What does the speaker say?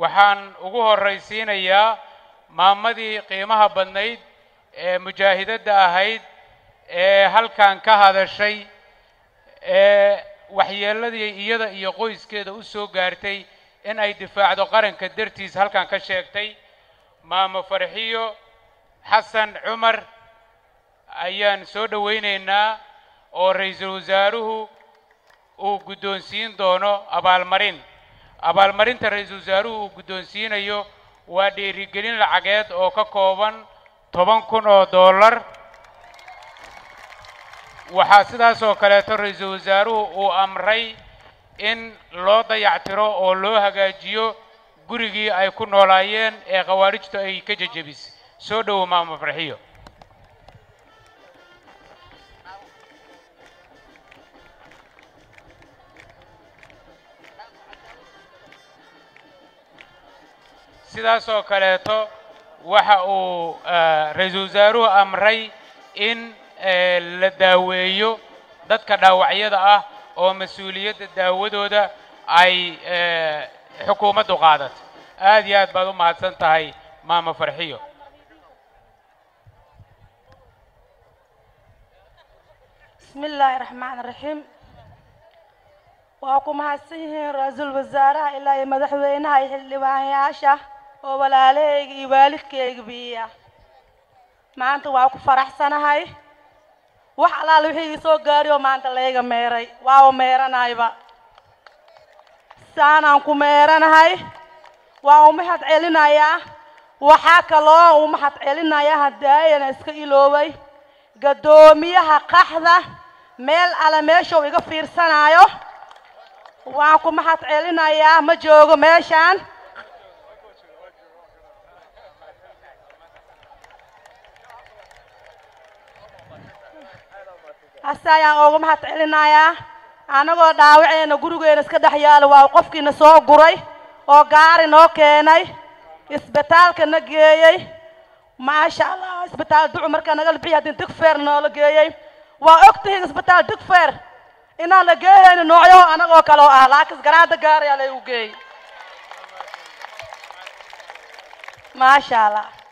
waxaan ugu horraysiinayaa maamadii qiimaha badnayd ee mujaahidadda ahayd ee halkan ka hadashay ee waxyeelladii iyada iyo qoyskeeda u soo gaartay in ay difaacdo qaranka dartiis halkan ka sheegtay maamo farxiyo xasan cumar ayaan soo dhowaynaynaa oo ra-iisul wasaaruhu uu guddoonsiin doono abaalmarin abaalmarinta ra-iisul wasaaruhu uu guddoonsiinayo waa dhiirigelin lacageed oo ka kooban toban kun oo dollar waxaa sidaas oo kaleeto ra-iisul wasaaruhu uu amray in loo dayactiro oo loo hagaajiyo gurigii ay ku noolaayeen ee khawaarijtu ay ka jejebisay soo dhowo maamo farxiyo sidaas oo kaleeto waxa uu ra-iisul wasaaruhu amray in la daaweeyo dadka dhaawacyada ah oo mas-uuliyadda daawadooda ay xukuumaddu qaadato aad iyo aad baad u mahadsan tahay maamo farxiyo bismi illaahi raxmaan raxiim waa ku mahadsan yihiin ra-iisul wasaaraha ilaa iyo madaxweynaha iyo xildhibaanayaasha oo walaalahayga iyo waalidkayga biiya maanta waa ku faraxsanahay wax allaale wixii ii soo gaari oo maanta layga meeray waa u meeranayba saanaan ku meeranahay waa u mahad celinayaa waxaa kaloo u mahad celinayaa hadaayana iska iloobay gaddoomiyaha qaxda meel alle meeshuu iga fiirsanaayo waan ku mahad celinayaa ma joogo meeshaan hase ayaan ugu mahad celinayaa annagoo dhaawaceena gurigeena iska dhex yaalo waa qofkiina soo guray oo gaari noo keenay isbitaalka na geeyey maasha allah isbitaal ducu markaa naga bixiy haddii digfeer noola geeyey waa og tihiin isbitaal digfeer inaan la geehayni noocyaho anagoo kale oo ah laakiin garaada gaarayaa laygu geeyey maasha allah